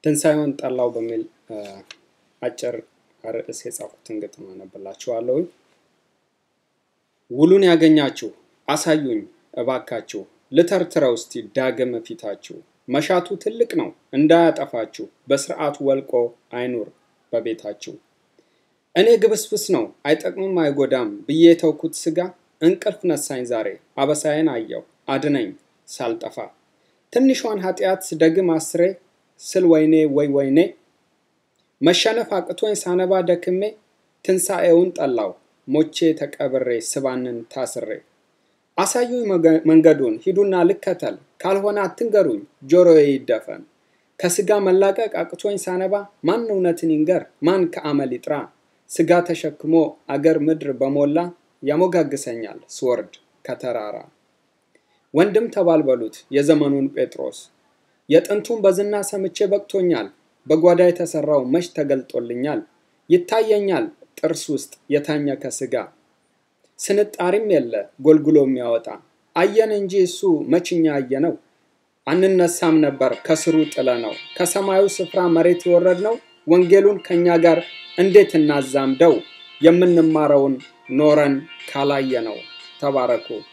ትንሣኤውን ጠላው በሚል አጭር ርዕስ የጻፉትን ግጥም አነብላችኋለሁ። ውሉን ያገኛችሁ አሳዩኝ እባካችሁ፣ ልተርትረው እስቲ ዳግም ፊታችሁ። መሻቱ ትልቅ ነው እንዳያጠፋችሁ፣ በስርዓቱ ወልቆ አይኑር በቤታችሁ። እኔ ግብስብስ ነው አይጠቅምም አይጎዳም ብዬ የተውኩት ስጋ እንቅልፍ ነሳኝ ዛሬ አበሳዬን አየው አድነኝ ሳልጠፋ ትንሿን ኃጢአት ደግም አስሬ ስል ወይኔ ወይ ወይኔ መሸነፍ አቅቶኝ ሳነባ ደክሜ ትንሣኤውን ጠላው ሞቼ ተቀብሬ ስባንን ታስሬ አሳዩኝ መንገዱን ሂዱና ልከተል ካልሆነ አትንገሩኝ ጆሮዬ ይደፈን ከስጋ መላቀቅ አቅቶኝ ሳነባ ማን እውነትን ይንገር ማን ከአመል ይጥራ ስጋ ተሸክሞ አገር ምድር በሞላ ያሞጋግሰኛል ስወርድ ከተራራ ወንድም ተባልበሉት የዘመኑን ጴጥሮስ የጥንቱን በዝና ሰምቼ በቅቶኛል በጓዳ የተሰራው መች ተገልጦልኛል ይታየኛል ጥርስ ውስጥ የታኘከ ስጋ ስንጣሪም የለ ጎልጉሎ የሚያወጣ አየን እንጂ እሱ መችኛ አየነው አንነሳም ነበር ከስሩ ጥለ ነው ከሰማዩ ስፍራ መሬት የወረድ ነው ወንጌሉን ከእኛ ጋር እንዴት እናዛምደው የምንማረውን ኖረን ካላየ ነው ተባረኩ